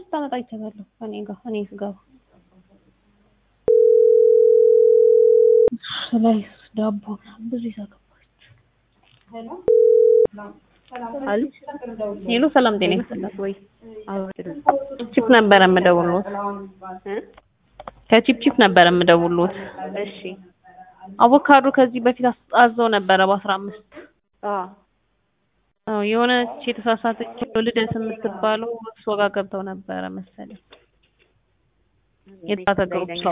ስታመጣ አይቻታለሁ እኔ ጋር እኔ ስገባ ላይ ዳቦ ብዙ ይዛ ገባች። ሄሎ ሰላም ጤና ይስጥልኝ። ወይ ቺፕ ነበረ የምደውልዎት ከቺፕ ቺፕ ነበረ የምደውልዎት። እሺ አቮካዶ ከዚህ በፊት አዘው ነበረ በአስራ አምስት አዎ የሆነች የተሳሳተች ልደት የምትባለው እሷ ጋር ገብተው ነበረ መሰለኝ። የተሳሳተ ግሩፕ ሰው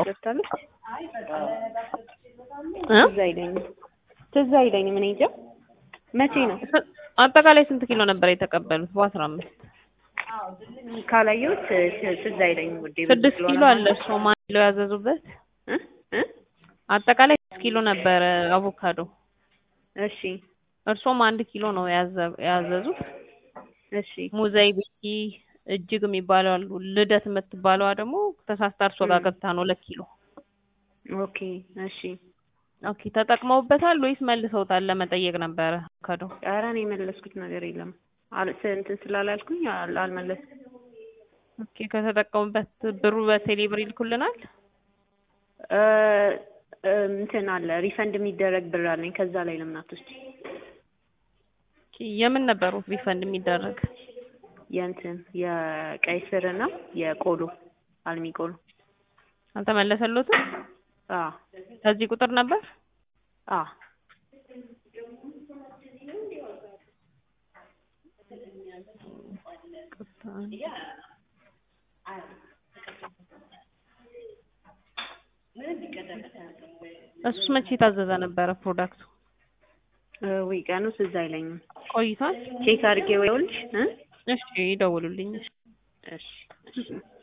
እ ትዝ አይለኝም ትዝ አይለኝም። እኔ እንጃ መቼ ነው አጠቃላይ ስንት ኪሎ ነበር የተቀበሉት? በአስራ አምስት ካላየሁት ት- ትዝ አይለኝም ውዴ። ብዙ ስድስት ስለሆነ ኪሎ አለ እሱ ማን ኪሎ ያዘዙበት እ እ አጠቃላይ ስድስት ኪሎ ነበረ አቮካዶ። እሺ እርሶም አንድ ኪሎ ነው ያዘ- ያዘዙት። እሺ ሙዘይ ቤቲ እጅግ የሚባለው አሉ። ልደት የምትባለዋ ደግሞ ተሳስታ እርሶ ጋር ገብታ ነው ሁለት ኪሎ። ኦኬ እሺ። ኦኬ ተጠቅመውበታል ወይስ መልሰውታል? ለመጠየቅ ነበረ አቮካዶ። ኧረ እኔ የመለስኩት ነገር የለም አል እንትን ስላላልኩኝ አል- አልመለስኩም። ኦኬ ከተጠቀሙበት ብሩ በቴሌ ብር ይልኩልናል? እ እ እንትን አለ ሪፈንድ የሚደረግ ብር አለኝ ከዛ ላይ ለምን አትወስጂ? ኦኬ የምን ነበሩ ሪፈንድ የሚደረግ? የእንትን የቀይ ስር እና የቆሎ አልሚ ቆሎ አልተመለሰሎትም? አ ከዚህ ቁጥር ነበር? አ እሱስ መቼ የታዘዘ ነበረ ፕሮዳክቱ? እ ወይ ቀኑ ትዝ አይለኝም። ቆይቷል? ቼክ አድርጌ ወይልሽ እ እሺ ይደውሉልኝ። እሺ። እሺ እሺ